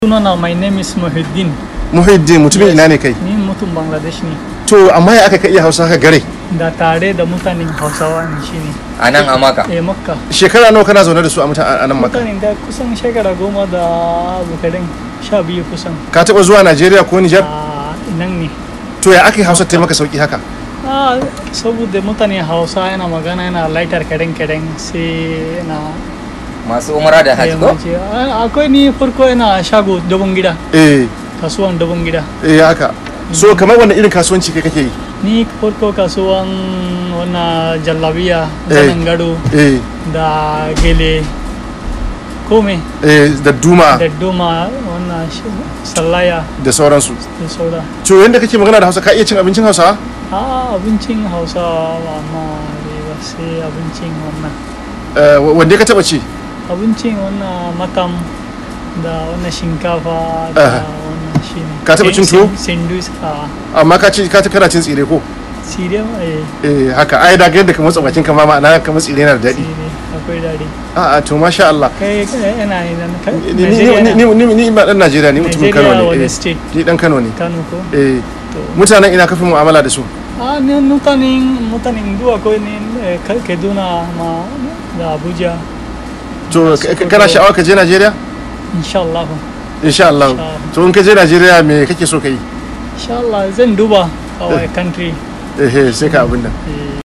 Sunana my name is Muhiddin. muhiddin mutumin ina ne kai Ni mutum Bangladesh ne. to amma ya aka ka iya hausa haka gare Da tare da mutanen Hausawa ne shi ne. a nan a maka Eh Makka. shekara nawa kana zaune da su a mutan a nan maka Mutanen da kusan shekara goma da bukarin sha biyu kusan. ka taba zuwa Najeriya ko Niger A nan ne. to ya aka yi hausa ta maka sauki haka Ah, saboda mutane Hausa yana magana yana laitar kadan kadan sai yana masu umara da hajji ko yammaci. Ah, Akwai ni farko yana shago dabon gida. eh Kasuwan dabon gida. eh haka so kamar wannan irin kasuwanci kai kake yi Ni farko kasuwan wannan jallabiya, Eh. zanen gado eh da gele kome. eh da duma da doma wannan shi- sallaya da sauransu da sauda to yanda kake magana da hausa ka iya cin abincin hausa a abincin hausa amma dai ba sai abincin wannan Eh, wanda ka taba ci abincin wannan matam da wannan shinkafa Ah. da wannan shi ne Ka taɓa cin tuwo? sindus a amma ka ci ka kana cin tsire ko sire eh eh haka ai da ga yadda ka matsa bakin ka ma ma'ana ka matsa tsire yana da daɗi sire akwai daɗi a'a to masha Allah kai kai yana ne nan kai ni ni Nigeria ni na- ni ni ba dan Najeriya ni mutumin Kano Nigeria ne wani eh. state ni dan Kano ne Kano ko eh to mutanen ina kafin mu'amala da su a ne mutanen mutanen duwa ko ne eh, Ka- Kaduna ma da Abuja to ka- ka- kana sha'awa ka je Najeriya insha Allah insha Allah Insha Allah. to in ka je Najeriya me kake so ka yi insha Allah zan duba our country eh eh, sai ka abin nan eh,